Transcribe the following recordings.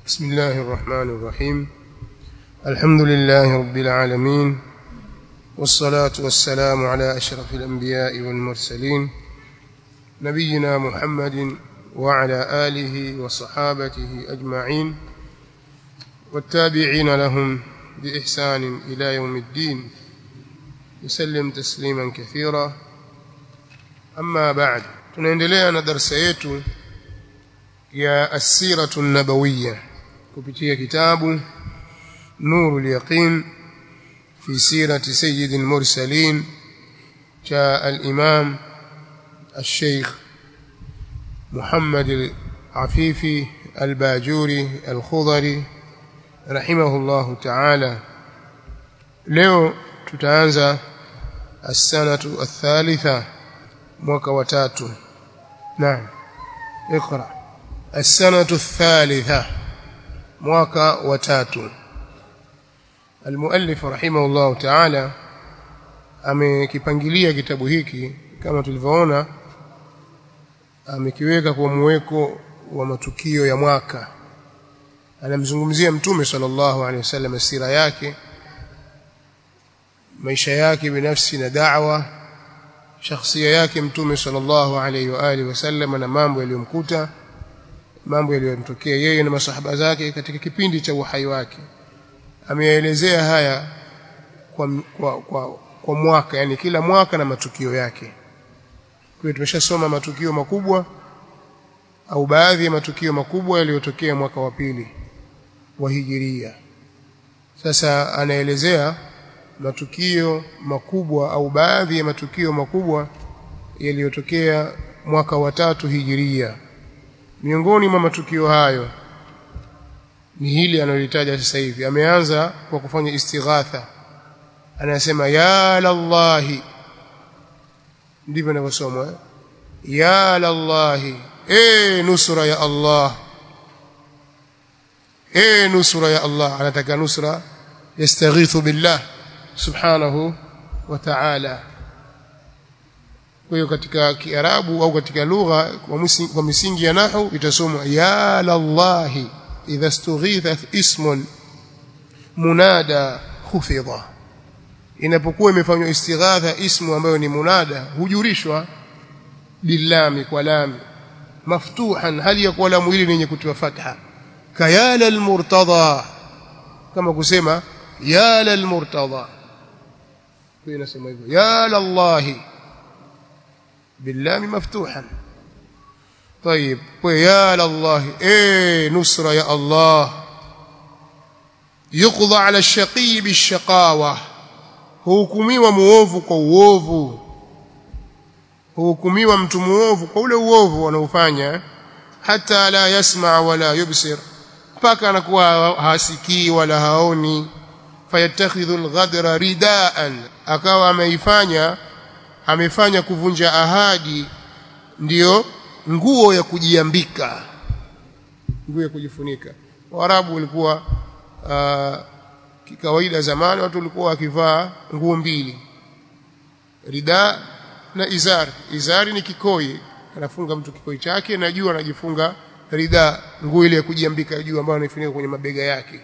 بسم الله الرحمن الرحيم الحمد لله رب العالمين والصلاة والسلام على أشرف الأنبياء والمرسلين نبينا محمد وعلى آله وصحابته أجمعين والتابعين لهم بإحسان إلى يوم الدين يسلم تسليما كثيرا أما بعد tunaendelea na darasa yetu ya asiratu nabawiyya kupitia kitabu nurul yaqin fi sirati sayyid al-mursalin cha al-imam الشيخ محمد العفيفي الباجوري الخضري رحمه الله تعالى leo tutaanza السنه الثالثه mwaka wa tatu naam اقرا السنه الثالثه mwaka wa tatu المؤلف رحمه الله تعالى amekipangilia kitabu hiki kama tulivyoona amekiweka kwa mweko wa matukio ya mwaka anamzungumzia mtume sallallahu alaihi wasallam sira yake maisha yake binafsi na da'wa shakhsia yake mtume sallallahu alaihi wa alihi wasallam na mambo yaliyomkuta mambo yaliyomtokea yeye na masahaba zake katika kipindi cha uhai wake ameelezea haya kwa, kwa, kwa, kwa mwaka yani kila mwaka na matukio yake kwa tumeshasoma matukio makubwa au baadhi ya matukio makubwa yaliyotokea mwaka wa pili wa hijiria sasa anaelezea matukio makubwa au baadhi ya matukio makubwa yaliyotokea mwaka wa tatu hijiria miongoni mwa matukio hayo ni hili analolitaja sasa hivi ameanza kwa kufanya istighatha anasema ya lallahi ndivyo inavyosomwa eh? ya lallahi e nusra ya Allah e nusra ya Allah anataka nusra yastaghithu billah subhanahu wa ta'ala kwa hiyo katika kiarabu au katika lugha kwa misingi ya nahwu itasomwa ya lallahi idha stughitha ismun munada khufidha inapokuwa imefanywa istighatha ismu ambayo ni munada hujurishwa bilami kwa lami maftuhan hali ya kuwa lamu hili lenye kutiwa fatha kayala almurtada kama kusema ya lalmurtada kwa inasema hivyo ya lallahi باللام مفتوحا طيب ويا لله ايه نصر يا الله يقضى على الشقي بالشقاوه huhukumiwa muovu kwa uovu huhukumiwa mtu muovu kwa ule uovu anaofanya hata la yasma wala yubsir mpaka anakuwa hasikii wala haoni fayattakhidhu alghadra ridaan akawa ameifanya amefanya kuvunja ahadi ndiyo nguo ya kujiambika nguo ya kujifunika waarabu walikuwa uh, kikawaida zamani watu walikuwa wakivaa nguo mbili rida na izari izari ni kikoi anafunga mtu kikoi chake na juu anajifunga rida nguo ile ya kujiambika juu ambayo anaifunika kwenye mabega yake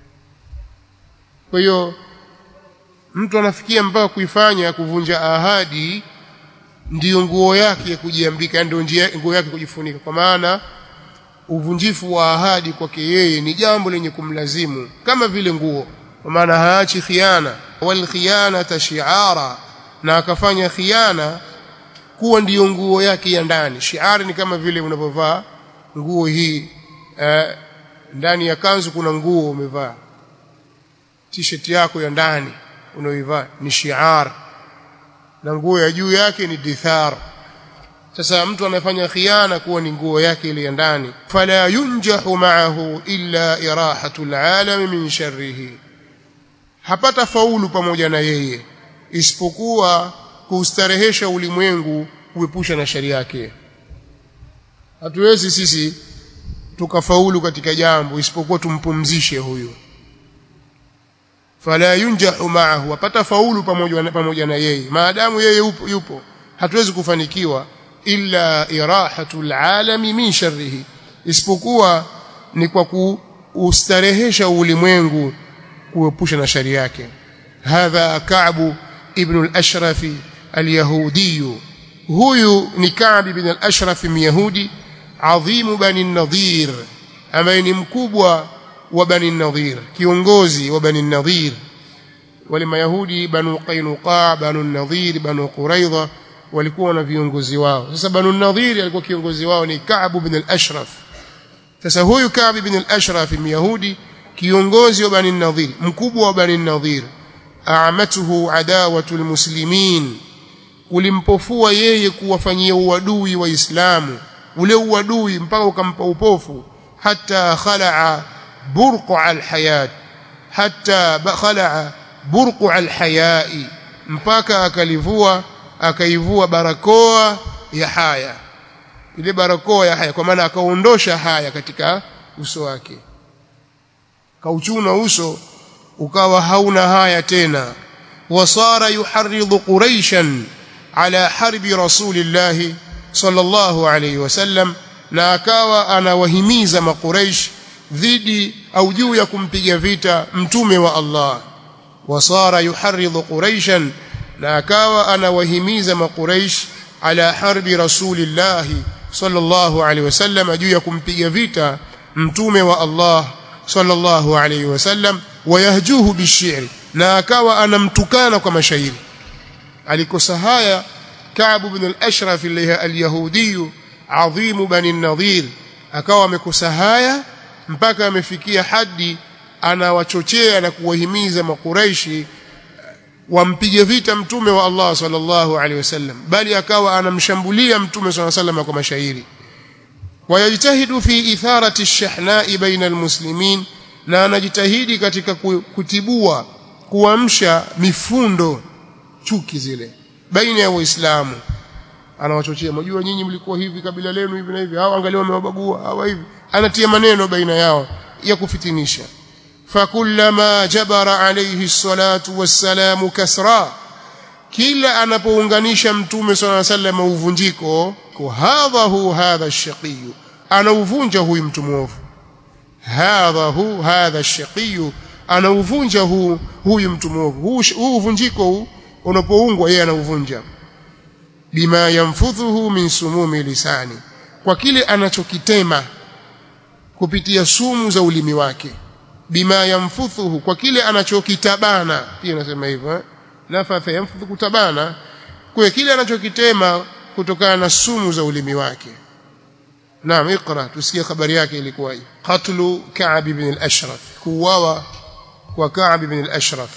kwa hiyo mtu anafikia mpaka kuifanya kuvunja ahadi ndiyo nguo yake ya kujiambika ndio nguo yake kujifunika kwa maana uvunjifu wa ahadi kwake yeye ni jambo lenye kumlazimu kama vile nguo kwa maana haachi khiana wal khiyanata shi'ara na akafanya khiana kuwa ndiyo nguo yake ya ndani shi'ari ni kama vile unapovaa nguo hii eh, ndani ya kanzu kuna nguo umevaa t-shirt yako ya ndani unaoivaa ni shi'ar na nguo ya juu yake ni dithar sasa mtu anafanya khiana kuwa ni nguo yake ile ya ndani fala yunjahu ma'ahu illa irahatu al'alami min sharrihi hapata faulu pamoja na yeye isipokuwa kuustarehesha ulimwengu kuepusha na shari yake hatuwezi sisi tukafaulu katika jambo isipokuwa tumpumzishe huyu fala yunjahu ma'ahu apata faulu pamoja na, pamoja na yeye maadamu yeye yupo, yupo hatuwezi kufanikiwa illa irahatu alalami min sharrihi isipokuwa ni kwa ustarehesha ulimwengu kuepusha na shari yake hadha Ka'b ibn al-Ashraf al-Yahudi huyu ni Ka'b ibn al-Ashraf myahudi adhimu bani Nadhir ambaye ni mkubwa wa bani Nadhir kiongozi wa bani Nadhir wale mayahudi banu Qainuqa banu Nadhir banu Quraidha walikuwa na viongozi wao sasa banu Nadhir alikuwa kiongozi wao ni Ka'b ibn al-Ashraf sasa huyu Ka'b ibn al-Ashraf myahudi kiongozi wa bani Nadhir mkubwa wa bani Nadhir a'amatuhu adawatu almuslimin ulimpofua yeye kuwafanyia uadui waislamu ule uadui mpaka ukampa upofu hata khalaa burqa alhayat hata khalaa burqa alhayai mpaka akalivua akaivua barakoa ya haya ile barakoa ya haya kwa maana akaondosha haya katika uso wake kauchuna uso ukawa hauna haya tena wasara yuharridhu quraishan ala harbi rasulillahi sallallahu alayhi wasallam na akawa anawahimiza makuraish dhidi au juu ya kumpiga vita mtume wa Allah wasara yuharridhu quraishan na akawa anawahimiza makuraish ala harbi rasulillahi sallallahu alayhi wasallam juu ya kumpiga vita mtume wa Allah sallallahu alayhi wasallam wayahjuhu bishiri na akawa anamtukana kwa mashairi alikosa haya Ka'b ibn al-Ashraf al-Yahudi adhimu bani Nadhir akawa amekosa haya mpaka amefikia hadi anawachochea na kuwahimiza makuraishi wampige vita mtume wa Allah sallallahu alaihi wasallam bali akawa anamshambulia mtume sallallahu alaihi wasallam kwa mashairi wayajtahidu fi itharati ash-shahna'i baina al-muslimin na anajitahidi katika kutibua kuamsha mifundo chuki zile baina ya waislamu anawachochea mjua nyinyi mlikuwa hivi kabila lenu hivi na hivi hao angalia wamewabagua hawa hivi anatia maneno baina yao ya kufitinisha fakullama jabara alayhi salatu wassalamu kasra kila anapounganisha mtume swalla sallam uvunjiko hadha hu hadha ash-shaqiy anauvunja huyu mtu mwovu hadha hu hadha ash-shaqiy anauvunja hu huyu mtu mwovu huu uvunjiko huu unapoungwa yeye anauvunja bima yamfudhuhu min sumumi lisani kwa kile anachokitema kupitia sumu za ulimi wake bima yamfudhuhu kwa kile anachokitabana pia nasema hivyo eh? nafatha yamfudhu kutabana kwa kile anachokitema kutokana na sumu za ulimi wake naam ikra tusikie habari yake ilikuwaje qatlu ka'b ibn al-ashraf kuwawa kwa ka'b ibn al-ashraf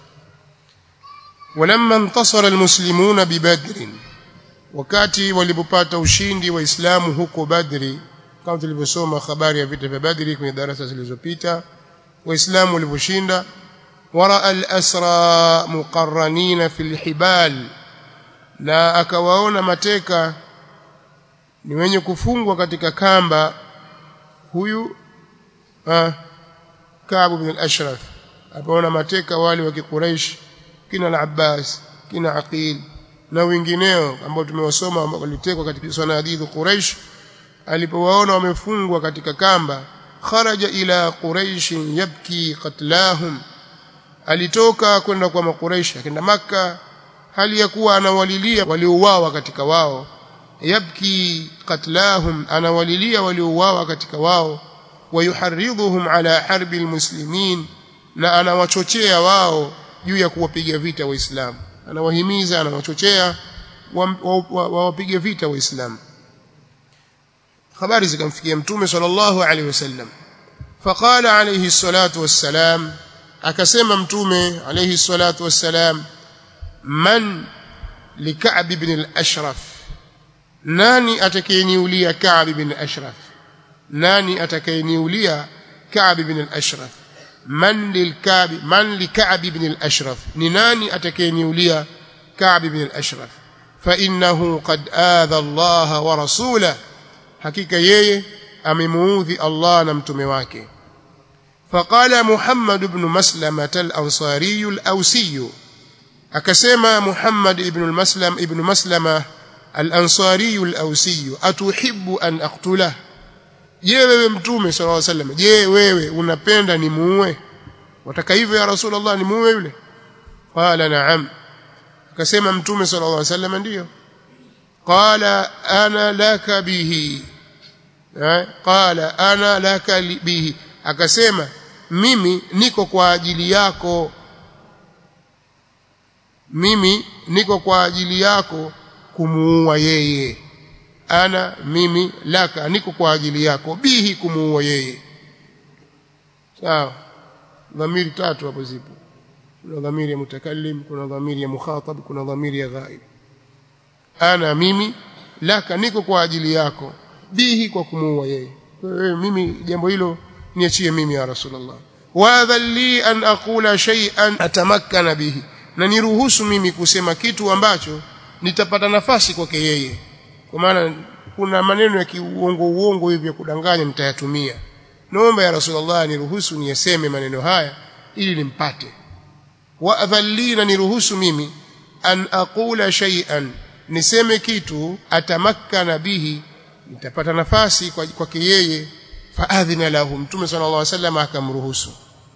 ولما انتصر المسلمون ببدر wakati walipopata ushindi waislamu huko badri kama tulivyosoma habari ya vita vya badri kwenye darasa zilizopita waislamu waliposhinda waraa al-asra muqarranina fil hibal na akawaona mateka ni wenye kufungwa katika kamba huyu ah Ka'b ibn al-Ashraf akaona mateka wale wa Quraysh kina al-Abbas kina Aqil na wengineo ambao tumewasoma walitekwa katika sanadidu Quraysh alipowaona wamefungwa katika kamba kharaja ila Quraysh yabki qatlahum alitoka kwenda kwa makuraish akaenda maka hali ya kuwa anawalilia waliouawa katika wao yabki qatlahum anawalilia waliouawa katika wao wayuharridhuhum ala harbi almuslimin na anawachochea wao juu ya kuwapiga vita waislamu anawahimiza anawachochea wawapige vita waislamu habari zikamfikia mtume sallallahu alaihi wasallam faqala alayhi salatu wassalam akasema mtume alayhi salatu wassalam man lika'b ibn al-ashraf nani atakayeniulia ka'b ibn al-ashraf nani atakayeniulia ka'b ibn al-ashraf man lilka'b man lika'b ibn al-ashraf ni nani atakayeniulia ka'b ibn al-ashraf fa innahu qad adha Allah wa rasulahu hakika yeye amemuudhi Allah na mtume wake فقال محمد بن مسلمة الأنصاري الأوسي أكسما محمد بن المسلم ابن مسلمة الأنصاري الأوسي أتحب أن أقتله je wewe mtume sallallahu alaihi wasallam je wewe unapenda nimuue wataka hivyo ya rasulullah nimuue yule qala na'am akasema mtume sallallahu alaihi wasallam ndiyo qala ana laka bihi qala ana laka bihi akasema mimi niko kwa ajili yako mimi niko kwa ajili yako kumuua yeye ana mimi laka niko kwa ajili yako bihi kumuua yeye sawa dhamiri tatu hapo zipo kuna dhamiri ya mutakallim kuna dhamiri ya mukhatab kuna dhamiri ya ghaib ana mimi laka niko kwa ajili yako bihi kwa kumuua yeye wewe mimi jambo hilo niachie mimi ya rasulullah wa dhalli an aqula shay'an atamakkana bihi na niruhusu mimi kusema kitu ambacho nitapata nafasi kwake yeye kwa maana kuna maneno ya kiuongo uongo hivi ya kudanganya nitayatumia naomba ya rasulullah niruhusu niyaseme maneno haya ili nimpate wa adhallina niruhusu mimi an aqula shay'an niseme kitu atamakkana bihi nitapata nafasi kwake yeye faadhina lahu mtume sallallahu alaihi wasallam akamruhusu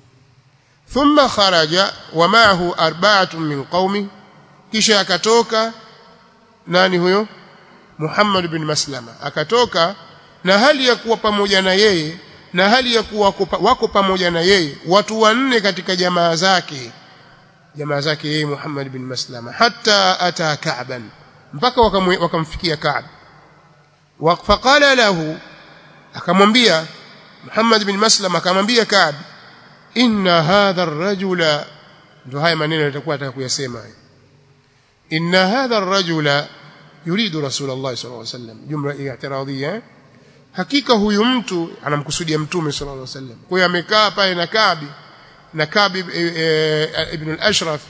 thumma kharaja wa ma'ahu arba'atun min qaumi kisha akatoka nani huyo Muhammad bin Maslama akatoka na hali ya kuwa pamoja na yeye na hali ya kuwa wako pamoja na yeye watu wanne katika jamaa zake jamaa zake yeye Muhammad bin Maslama hatta ata Ka'ban mpaka wakamfikia Ka'b faqala lahu akamwambia Muhammad bin Maslama akamwambia Ka'b inna hadha ar-rajula ndio haya maneno yatakuwa ataka kuyasema inna hadha ar-rajula yuridu rasulullah sallallahu alaihi wasallam jumla i'tiradhia hakika huyu mtu anamkusudia mtume sallallahu alaihi wasallam kwa hiyo amekaa pale na Kabi na Kabi ibn al-Ashraf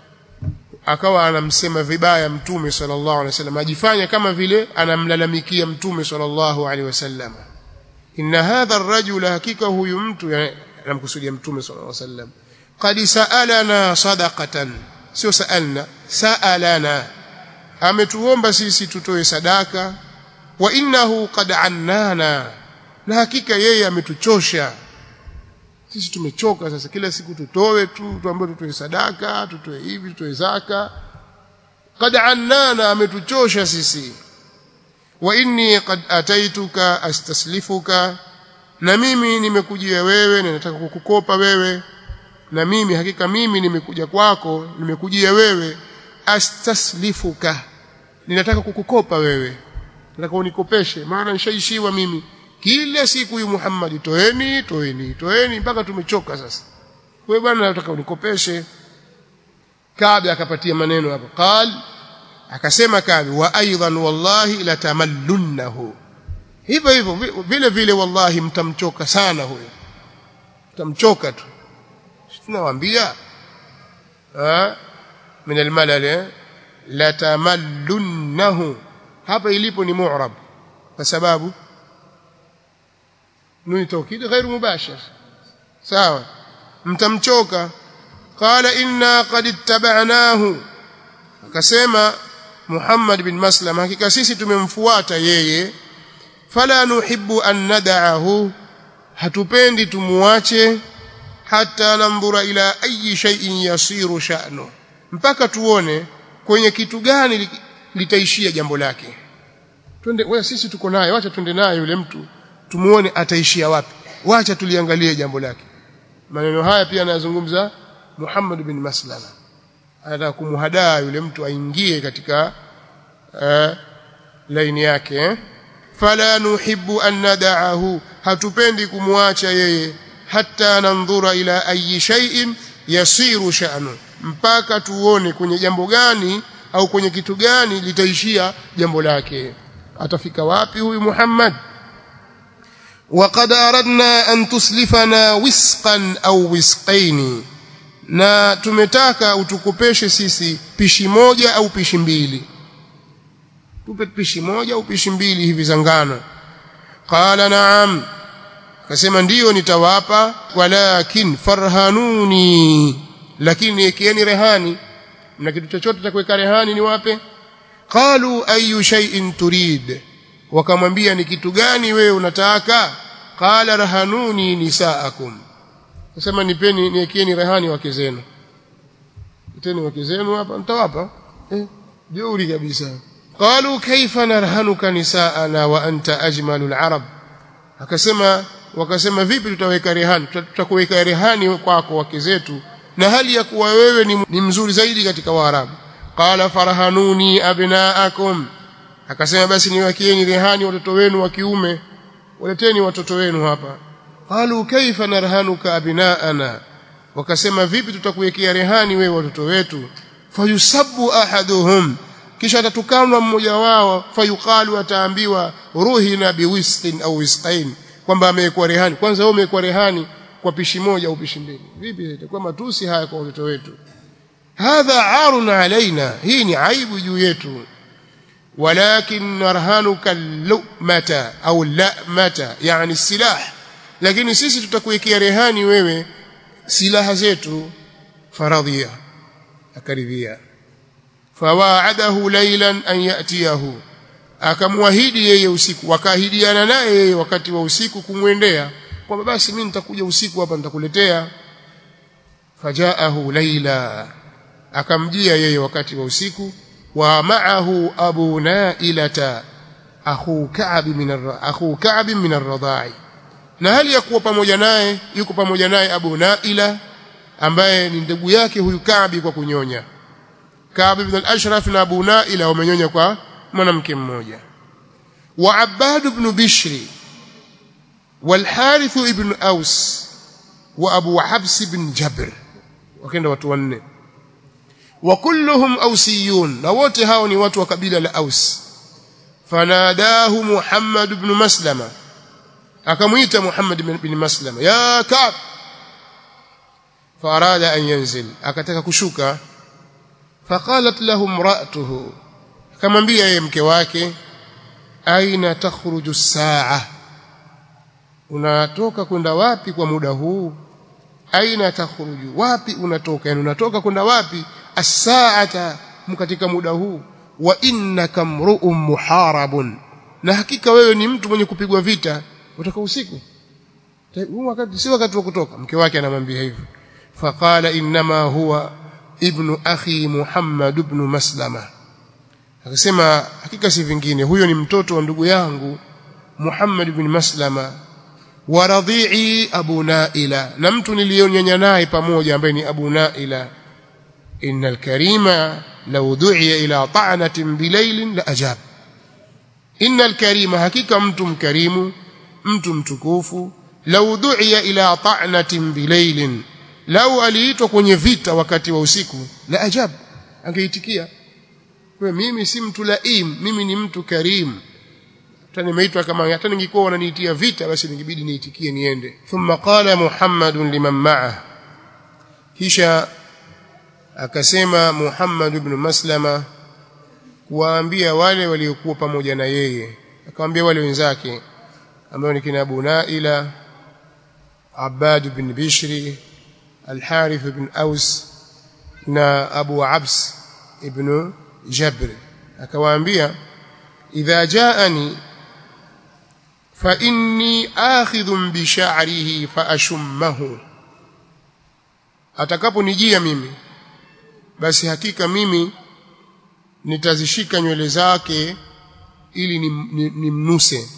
akawa anamsema vibaya mtume sallallahu alaihi wasallam ajifanya kama vile anamlalamikia mtume sallallahu alaihi wasallam inna hadha ar-rajula hakika huyu mtu anamkusudia mtume sallallahu alaihi wasallam qad sa'alana sadaqatan sio sa'alna sa'alana ametuomba sisi tutoe sadaka wa innahu qad annana na hakika yeye ametuchosha sisi tumechoka sasa kila siku tutoe tu tuambiwe tutoe sadaka tutoe hivi tutoe zaka qad annana ametuchosha sisi wa inni qad ataituka astaslifuka na mimi nimekujia wewe na nataka kukukopa wewe na mimi hakika mimi nimekuja kwako nimekujia wewe astaslifuka ninataka kukukopa wewe nataka unikopeshe maana nishaishiwa mimi kila siku huyu Muhammad toeni toeni toeni mpaka tumechoka sasa wewe bwana nataka unikopeshe Kabi akapatia maneno hapo qal akasema Kabi wa aidan wallahi latamallunnahu hivyo hivyo vile vile wallahi mtamchoka sana huyo mtamchoka tu tunawaambia ah min almalal latamallunnahu hapa ilipo ni mu'rab kwa sababu nuni tawkid غير مباشر sawa mtamchoka qala inna qad ittaba'nahu akasema Muhammad bin Maslam hakika sisi tumemfuata yeye fala nuhibbu an nad'ahu hatupendi tumuache hata nandhura ila ayi shay'in yasiru sha'nu mpaka tuone kwenye kitu gani litaishia jambo lake twende wewe sisi tuko naye wacha twende naye yule mtu tumuone ataishia wapi wacha tuliangalie jambo lake maneno haya pia anayazungumza Muhammad bin Maslama anataka kumhadaa yule mtu aingie katika uh, laini yake eh? fala nuhibbu an nad'ahu hatupendi kumwacha yeye hatta nandhura ila ayi shay'in yasiru sha'nu mpaka tuone kwenye jambo gani au kwenye kitu gani litaishia jambo lake atafika wapi huyu Muhammad وقد أردنا أن تسلفنا وسقا أو وسقين na tumetaka utukopeshe sisi pishi moja au pishi mbili tupe pishi moja au pishi mbili hivi za ngano qala na'am akasema ndiyo nitawapa walakin farhanuni lakini ekieni rehani na kitu chochote cha kuweka rehani ni wape qalu ayu shay'in turid wakamwambia ni kitu gani wewe unataka qala rahanuni nisaakum nasema nipeni niekieni rehani wake zenu teni wake zenu hapa mtawapa eh jeuri kabisa qalu kaifa narhanuka nisaana wa anta ajmalul arab akasema wakasema vipi tutaweka rehani tutakuweka rehani kwako wake zetu na hali ya kuwa wewe ni, ni mzuri zaidi katika waarabu qala farhanuni abnaakum akasema basi niwakieni rehani watoto wenu wa kiume waleteni watoto wenu hapa qalu kaifa narhanuka abnaana wakasema vipi tutakuwekea rehani wewe watoto wetu fayusabbu ahaduhum kisha atatukanwa mmoja wao fayuqalu ataambiwa ruhina biwisqin au wisqain kwamba amewekwa rehani kwanza wewe umewekwa rehani kwa pishi moja au pishi mbili vipi itakuwa matusi haya kwa watoto wetu hadha arun alaina hii ni aibu juu yetu walakin narhanuka lumata au lamata yani silah lakini sisi tutakuwekea rehani wewe silaha zetu faradhia akaridhia fawaadahu laylan an yatiyahu akamwahidi yeye usiku wakaahidiana naye yeye wakati wa usiku kumwendea kwamba basi mimi nitakuja usiku hapa nitakuletea fajaahu layla akamjia yeye wakati wa usiku wa ma'ahu abu nailata akhu ka'b min akhu ka'b min ar-radha'i na hali ya kuwa pamoja naye yuko pamoja naye abu naila ambaye ni ndugu yake huyu Ka'b kwa kunyonya Ka'b ibn al-Ashraf na Abu Naila wamenyonya kwa mwanamke mmoja wa Abbad ibn Bishri wal Harith ibn Aus wa Abu Habs ibn Jabr wakaenda watu wanne wa kulluhum ausiyun na wote hao ni watu wa kabila la Aus fanadahu Muhammad ibn Maslama akamuita Muhammad ibn Maslama ya Ka'b فأراد أن ينزل akataka kushuka فقالت له امرأته akamwambia yeye mke wake aina takhruju as-saa unatoka kwenda wapi kwa muda huu aina takhruju wapi unatoka yani unatoka kwenda wapi as-saata katika muda huu wa innaka mru'un muharabun na hakika wewe ni mtu mwenye kupigwa vita kutoka usiku huu wakati si wakati wa kutoka mke wake anamwambia hivyo فقال انما هو ابن اخي محمد بن مسلمه akasema hakika si vingine huyo ni mtoto wa ndugu yangu Muhammad ibn Maslama wa radhi'i Abu Naila na mtu niliyonyanya naye pamoja ambaye ni Abu Naila innal karima law du'iya ila ta'natin bilailin la ajab innal karima hakika mtu mkarimu mtu mtukufu law du'iya ila ta'natin bilailin lau aliitwa kwenye vita wakati wa usiku la ajab angeitikia kwa mimi si mtu laim mimi ni mtu karim hata nimeitwa kama hata ningekuwa wananiitia vita basi ningebidi niitikie niende thumma qala muhammadun liman ma'a kisha akasema muhammad ibn maslama kuwaambia wale waliokuwa pamoja na yeye akamwambia wale wenzake ambao ni kina Abu Naila Abbad ibn Bishri الحارث بن أوس نا أبو عبس ابن جبر akawaambia idha jaani fa inni akhidhun bi sha'rihi fa ashummahu atakaponijia mimi basi hakika mimi nitazishika nywele zake ili nimnuse ni, ni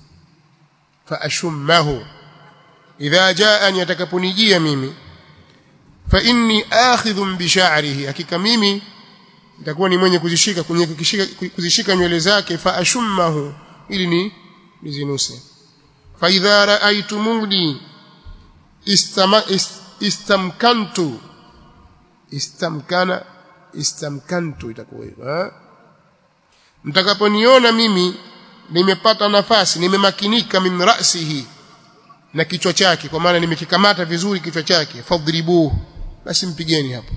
fa ashummahu idha jaani atakaponijia mimi fa inni akhidhun bi sha'rihi hakika mimi nitakuwa ni mwenye kuzishika kwenye kuzishika, kuzishika nywele zake fa ashummahu ili ni nizinuse fa idha ra'aytumuni istama ist, istamkantu istamkana istamkantu itakuwa hivyo mtakaponiona mimi nimepata nafasi nimemakinika min ra'sihi na kichwa chake kwa maana nimekikamata vizuri kichwa chake fadribuhu basi mpigeni hapo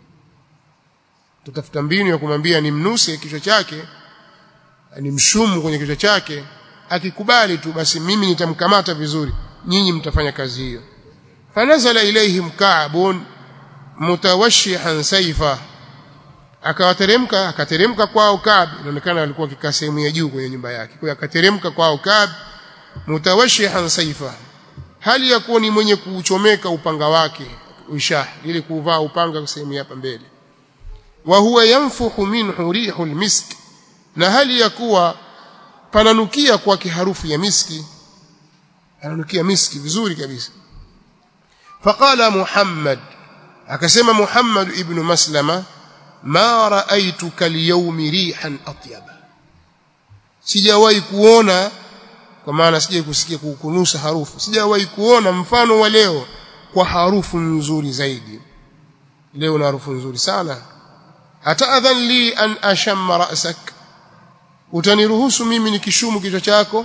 tutafuta mbinu ya kumwambia nimnuse kichwa chake nimshumu kwenye kichwa chake akikubali tu basi mimi nitamkamata vizuri nyinyi mtafanya kazi hiyo fanazala ilaihim ka'bun mutawashihan saifa akawateremka akateremka kwao Kaab inaonekana alikuwa akikaa sehemu ya juu kwenye nyumba yake kwa hiyo akateremka kwao Kaab mutawashihan saifa hali ya kuwa ni mwenye kuuchomeka upanga wake ushah ili kuvaa upanga sehemu hapa mbele wa huwa yanfuhu minhu rihul misk na hali ya kuwa pananukia kwake harufu ya miski ananukia miski vizuri kabisa faqala muhammad akasema muhammad ibn maslama ma raaituka alyawmi rihan atyaba sijawahi kuona kwa maana sijai kusikia kukunusa harufu sijawahi kuona mfano wa leo kwa harufu nzuri zaidi leo na harufu nzuri sana ataadhan li an ashamma ra'sak utaniruhusu mimi nikishumu kichwa chako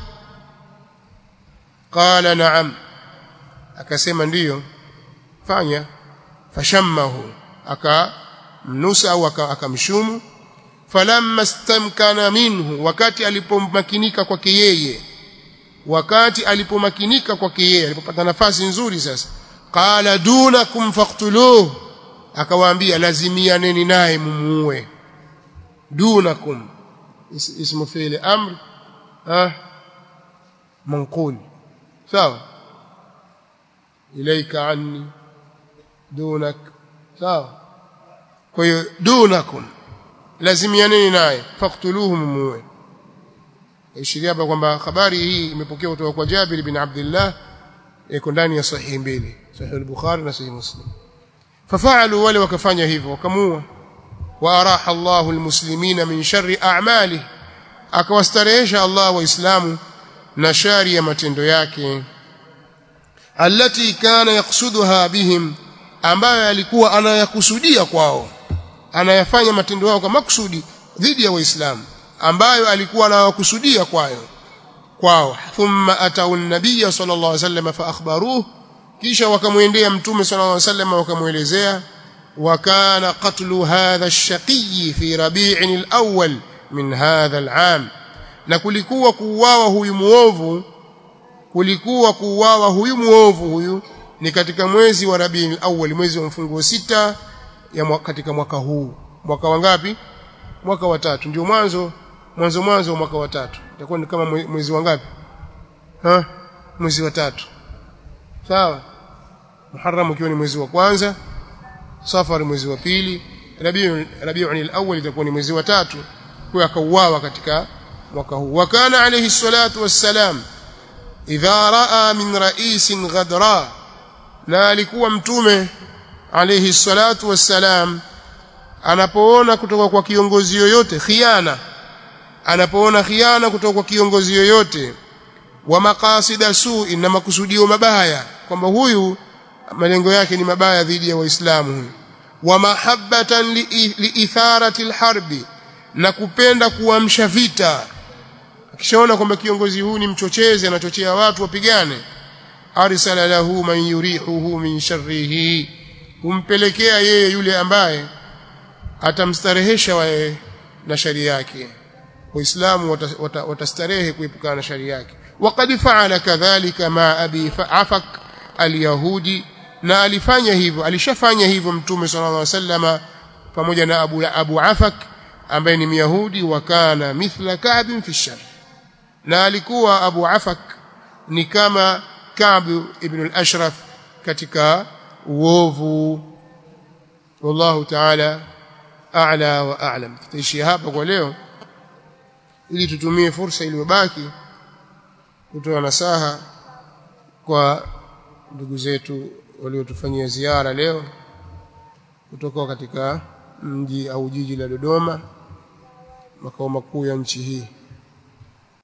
qala na'am akasema ndiyo fanya fashammahu akamnusa au akamshumu falamma stamkana minhu wakati alipomakinika kwake yeye wakati alipomakinika kwake yeye alipopata nafasi nzuri sasa qala dunakum faqtuluhu akawaambia lazimianeni naye mumuue dunakum is, ismu fi'li amr ah manqul sawa ilaika anni dunak sawa kwa hiyo dunakum lazimianeni naye faqtuluhu mumuue ishiria hapa kwamba habari hii imepokewa kutoka kwa Jabir bin Abdullah iko ndani ya sahihi mbili sahihi al-Bukhari na sahihi Muslim fafaalu wale wakafanya hivyo wakamua wa araha Allahu almuslimina min sharri a'mali akawastarehesha Allah waislamu na shari ya matendo yake allati kana yaksuduha bihim ambayo alikuwa anayakusudia kwao anayafanya matendo yao kwa makusudi dhidi ya waislamu ambayo alikuwa anawakusudia kwayo kwao thumma atau an-nabiy sallallahu alaihi wasallam fa akhbaruhu kisha wakamwendea mtume sallallahu alaihi wasallam wakamuelezea wakana qatlu hadha ash-shaqiy fi rabi'in al-awwal min hadha al-'am na kulikuwa kuuawa huyu muovu kulikuwa kuuawa huyu muovu huyu ni katika mwezi wa Rabi'in al-awwal mwezi wa mfungo sita ya mwaka, katika mwaka huu mwaka wangapi mwaka wa tatu ndio mwanzo mwanzo mwanzo wa mwaka wa tatu itakuwa ni kama mwezi wa ngapi ha mwezi wa tatu sawa Muharram ukiwa ni mwezi wa kwanza Safar mwezi wa pili Rabiul Rabiul al-awwal itakuwa ni mwezi wa tatu kwa akauawa katika mwaka huu wakana alayhi salatu wassalam idha raa min ra'isin ghadra na alikuwa mtume alayhi salatu wassalam anapoona kutoka kwa kiongozi yoyote khiana anapoona khiana kutoka kwa kiongozi yoyote wa maqasida su'i na makusudio mabaya kwamba huyu malengo yake ni mabaya dhidi ya waislamu wa mahabbatan liitharati li alharbi na kupenda kuamsha vita akishaona kwamba kiongozi huyu ni mchochezi anachochea watu wapigane arsala lahu man yurihuhu min sharrihi humpelekea yeye yule ambaye atamstarehesha wae na shari yake waislamu watastarehe kuepukana na shari yake waqad fa'ala kadhalika ma abi afak alyahudi na alifanya hivyo alishafanya hivyo mtume sallallahu alaihi wasallama pamoja na abu abu afak ambaye ni myahudi wa kana mithla ka'b fi shar na alikuwa abu afak ni kama ka'b ibn al-ashraf katika uovu wallahu ta'ala a'la wa a'lam tutaishi hapa kwa leo ili tutumie fursa iliyobaki kutoa nasaha kwa ndugu zetu waliotufanyia ziara leo kutoka katika mji au jiji la Dodoma makao makuu ya nchi hii